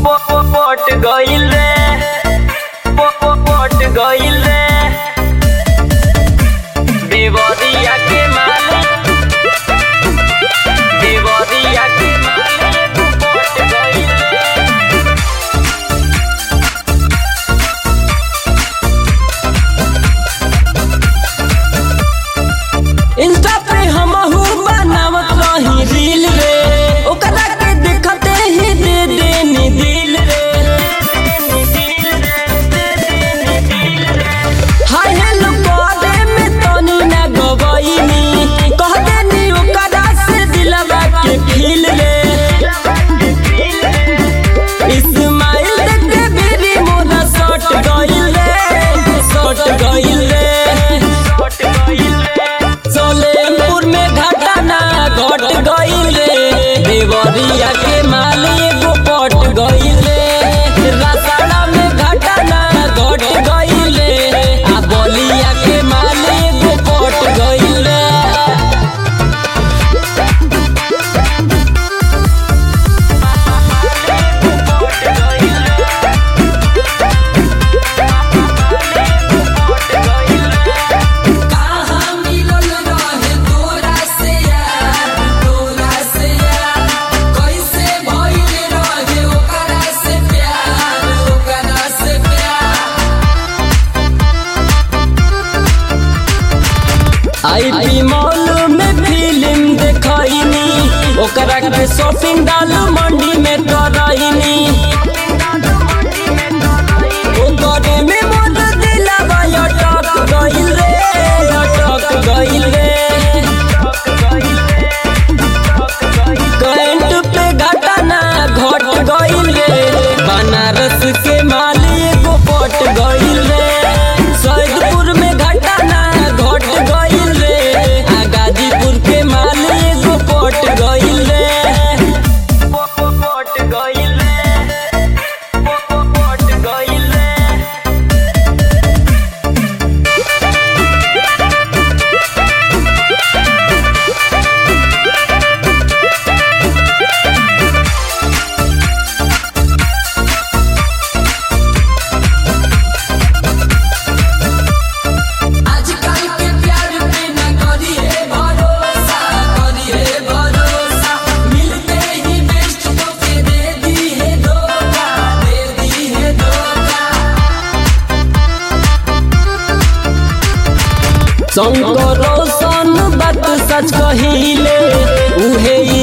पट गइल रे पट गइल रे देवरिया के मालिक देवरिया के मालिक पट गइल रे इंस्टा पे हमहू बनावत रही रील रे ओकरा के देखते ही दे देनी दिल रे हाय हेलो करे में तनी ना गवईनी कह देनी ओकरा से दिलवा के फील रे इस्माइल देख के बेरी मोरा सट गइल रे सट गइल रे पट गइल रे सोलेमपुर में घटना घट गइल रे देवरिया के माली एगो पट गइल रे रसड़ा में घटना घट गइल रे आ बलिया के माली एगो पट गइल रे पट गइल रे पट गइल रे कहाँ मिलल रहे तोरा से यार तोरा से यार कैसे भइल रहे ओकरा से प्यार ओकरा से प्यार आईपी मॉल में फिल्म देखनी ओकरा के शॉपिंग डाल मंडी में करैनी ओकरे में मोर दिलवा अटक गइल रे अटक गइल रे कैंट पे घटना घट गइल रे बनारस के माली एगो पट गइल रे सैदपुर में घटना घट गइल रे आ गाजीपुर के माली एगो पट गइल रे पट गइल रे पट गइल रे आजकल के प्यार पे न करिए भरोसा करिए भरोसा मिलते ही बेस्ट तो के दे दी है धोखा दे दी है धोखा शंकर रोशन बात सच कहिले उहे